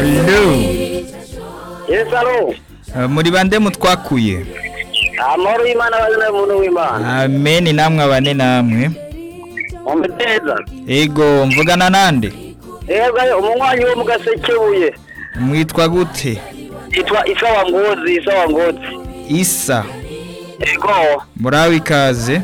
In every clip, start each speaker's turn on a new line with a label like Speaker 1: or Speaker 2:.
Speaker 1: Hello.
Speaker 2: Yesu aro
Speaker 1: Eh, muri bande mutwakuye
Speaker 2: amahoro y'imana abazina y'umuntu w'imana
Speaker 1: amen namwe abane namwe
Speaker 2: umuteza
Speaker 1: ego mvugana nande
Speaker 2: yebwe umunywanyi wo mu gasekebuye
Speaker 1: mwitwa gute
Speaker 2: yitwa isawa ngozi isawa ngozi
Speaker 1: isa
Speaker 2: yego
Speaker 1: muraho ikaze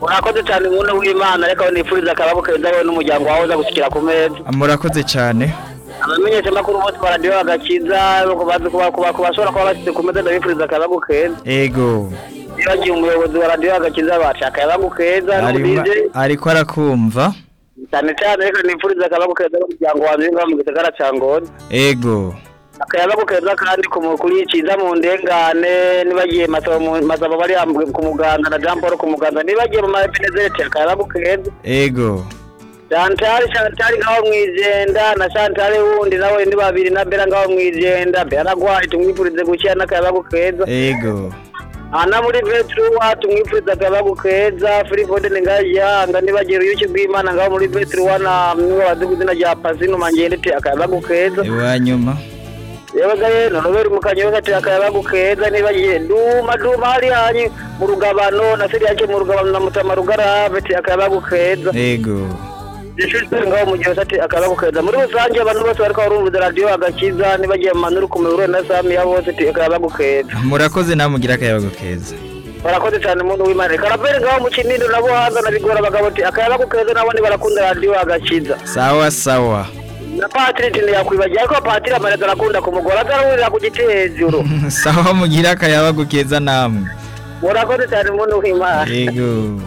Speaker 2: urakoze cyane umuntu w'imana ariko nifuriza akababo keza wowe n'umuryango wawe uza gusukira ku meza
Speaker 1: murakoze cyane
Speaker 2: abamenyesha amakuru bose baradiyo bagakiza bazi kuba- kuba- kubashobora kuba bashyize ku meza ndabifuriza akababo keza
Speaker 1: ego
Speaker 2: bibagiye umuyobozi wa radiyo bagakiza bashaka akababo keza
Speaker 1: arimo-
Speaker 2: n'uburinzi
Speaker 1: ariko arakumva
Speaker 2: cyane cyane reka nifuriza akababo keza n'umuryango wanjye wiba mu gisagara cya ngozi
Speaker 1: ego
Speaker 2: akayaga keza kandi ku mukuru cyiza mu ndengane nibagiye masaba mu- masaba bari hamwe ku muganda na Jean Paul ku muganda nibagiye mu mapenezereti akayaga keza
Speaker 1: ego
Speaker 2: Chantal Chantal ngaho mwijenda na Chantal wundi nawe ni babiri na Bella ngaho mwijenda Bella gwari tumwifurize gukira n'akayaga keza
Speaker 1: ego
Speaker 2: Ana muri Vetruwa tumwifuriza akayaga keza Free Foden ngayanga nibagiye uyuki bw'Imana ngaho muri Vetruwa na mwe baziguzina rya Pazino mangendete akayaga keza
Speaker 1: iwa nyuma
Speaker 2: yabaga rero nobera umukanyi wese akayabagu keza nibagiye duma duma hari hanyu mu rugabano na siri yake mu rugabano na mutama rugarave ati akayabagu keza
Speaker 1: ego
Speaker 2: ishuri ngaho mu gihe ati akayabagu keza muri rusange abantu bose bariko barumviza radiyo agakiza nibagiye mu manuru ku miburo na sami ya bose ati akayabagu keza
Speaker 1: murakoze namwe mugira akayabago keza
Speaker 2: barakoze cyane umuntu w'imana karabere ngaho mu kinindo na buhanza na bigora abagabo ati akayabagu keza nabo barakunda radiyo agakiza
Speaker 1: sawa sawa
Speaker 2: na patiri ntiyakwibagiye ariko patiri amarega arakunda ku mugore azarahurira ku giti hejuru
Speaker 1: sawa mugira akayabago keza namwe
Speaker 2: murakoze cyane umuntu w'imana
Speaker 1: ego